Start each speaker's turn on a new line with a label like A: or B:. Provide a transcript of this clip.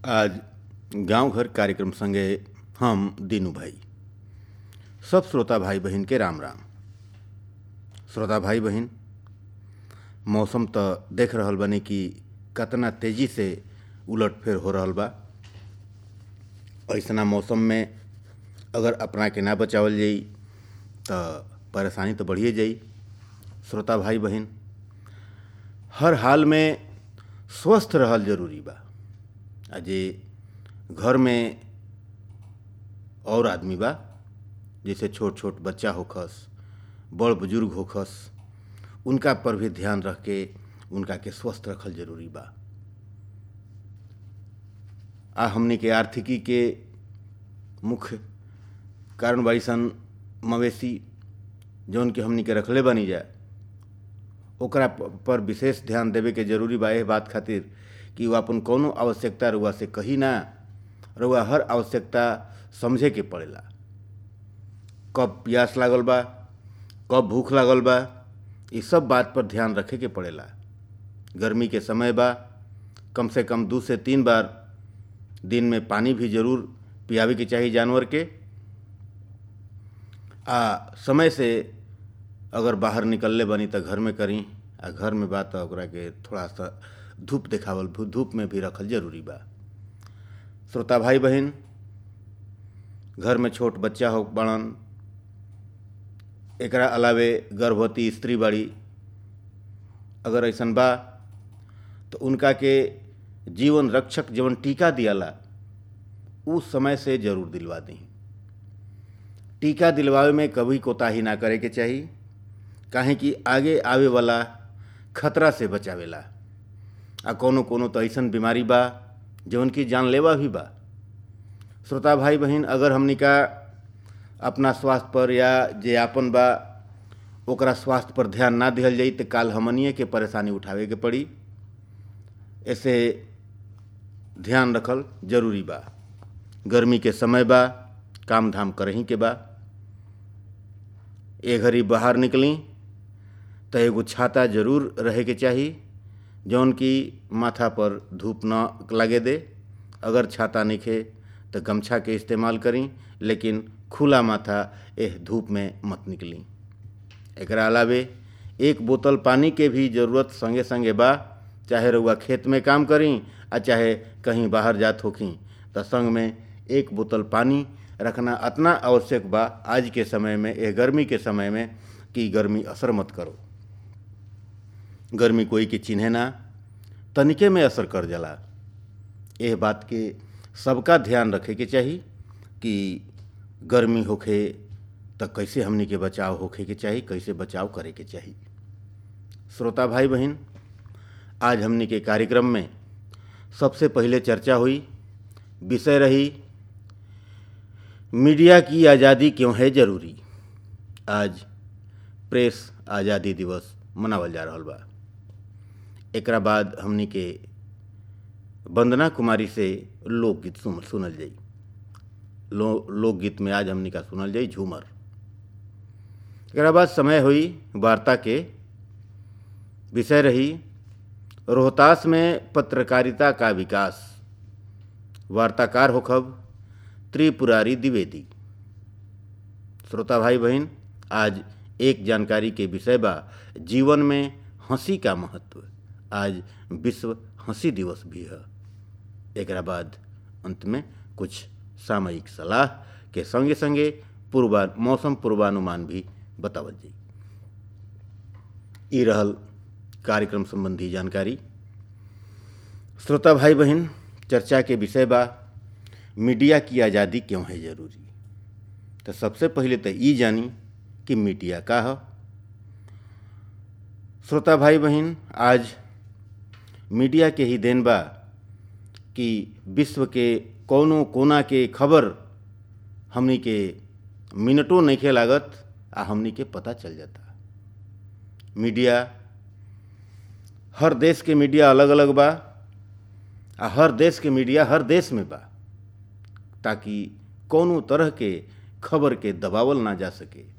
A: आज गांव घर कार्यक्रम संगे हम दीनू भाई सब श्रोता भाई बहन के राम राम श्रोता भाई बहन मौसम तो देख रहल बानी कि कतना तेजी से उलट फेर हो रहल बा ऐसना मौसम में अगर अपना के ना बचावल जाई तो परेशानी तो बढ़िए जाई श्रोता भाई बहन हर हाल में स्वस्थ रहल जरूरी बा आ जे घर में और आदमी बा जैसे छोट छोट बच्चा होखस बड़ बुजुर्ग होखस उनका पर भी ध्यान रख के उनका के स्वस्थ रखल जरूरी बा आ हमनी के आर्थिकी के मुख्य कारण बाड़ी सन मवेशी जौन के हमनी के रखले बनी जाए ओकरा पर विशेष ध्यान देवे के जरूरी बा एह बात खातिर कि वो अपन कौनो आवश्यकता रुआ से कही ना रुआ हर आवश्यकता समझे के पड़ेला कब प्यास लागल बा कब भूख लागल बा ये सब बात पर ध्यान रखे के पड़ेला गर्मी के समय बा कम से कम दो से तीन बार दिन में पानी भी जरूर पियावे के चाहिए जानवर के आ समय से अगर बाहर निकलले बनी तो घर में करी आ घर में बा तो ओकरा के थोड़ा सा धूप देखावल धूप में भी रखल जरूरी बा श्रोता भाई बहन घर में छोट बच्चा हो बड़न एकरा अलावे गर्भवती स्त्री बाड़ी अगर ऐसन बा तो उनका के जीवन रक्षक जवन टीका दियाला उस समय से जरूर दिलवा दी टीका दिलवावे में कभी कोताही ना करे के चाहिए काहे कि आगे आवे वाला खतरा से बचावेला आ कोनो कोनो तो ऐसन बीमारी बा जवन की जानलेवा भी बा श्रोता भाई बहन अगर हमनी का अपना स्वास्थ्य पर या जे आपन बा ओकरा स्वास्थ्य पर ध्यान ना दिहल जाई तो काल हमनिए के परेशानी उठावे के पड़ी ऐसे ध्यान रखल जरूरी बा गर्मी के समय बा काम धाम करही के बा ए घड़ी बाहर निकली तो एगो छाता जरूर रहे के चाही जौन कि माथा पर धूप न लगे दे अगर छाता निखे तो गमछा के इस्तेमाल करी लेकिन खुला माथा एह धूप में मत निकली एकरा अलावे एक बोतल पानी के भी ज़रूरत संगे संगे बा चाहे रउआ खेत में काम करी आ चाहे कहीं बाहर जात होखी तो संग में एक बोतल पानी रखना इतना आवश्यक बा आज के समय में यह गर्मी के समय में कि गर्मी असर मत करो गर्मी कोई के चिन्हे ना तनिके में असर कर जाला यह बात के सबका ध्यान रखे के चाही कि गर्मी होखे तो कैसे हमनी के बचाव होखे के चाही कैसे बचाव करे के चाही श्रोता भाई बहन आज हमनी के कार्यक्रम में सबसे पहले चर्चा हुई विषय रही मीडिया की आज़ादी क्यों है ज़रूरी आज प्रेस आज़ादी दिवस मनावल जा रहा बा एकरा बाद हमनी के वंदना कुमारी से लोकगीत सुन सुनल जाई लो लोकगीत में आज हमनी का सुनल जाई झूमर एकरा बाद समय हुई वार्ता के विषय रही रोहतास में पत्रकारिता का विकास वार्ताकार होखब त्रिपुरारी द्विवेदी श्रोता भाई बहन आज एक जानकारी के विषय बा जीवन में हंसी का महत्व आज विश्व हंसी दिवस भी है एक बाद अंत में कुछ सामयिक सलाह के संगे संगे पूर्वा मौसम पूर्वानुमान भी बतावल जाई ई रहल कार्यक्रम संबंधी जानकारी श्रोता भाई बहन चर्चा के विषय बा मीडिया की आज़ादी क्यों है ज़रूरी तो सबसे पहले तो ये जानी कि मीडिया का है श्रोता भाई बहन आज मीडिया के ही देन बा कि विश्व के कोनो कोना के खबर हमनी के मिनटों नहीं के लागत आ हमनी के पता चल जाता मीडिया हर देश के मीडिया अलग अलग बा आ हर देश के मीडिया हर देश में बा ताकि कोनो तरह के खबर के दबावल ना जा सके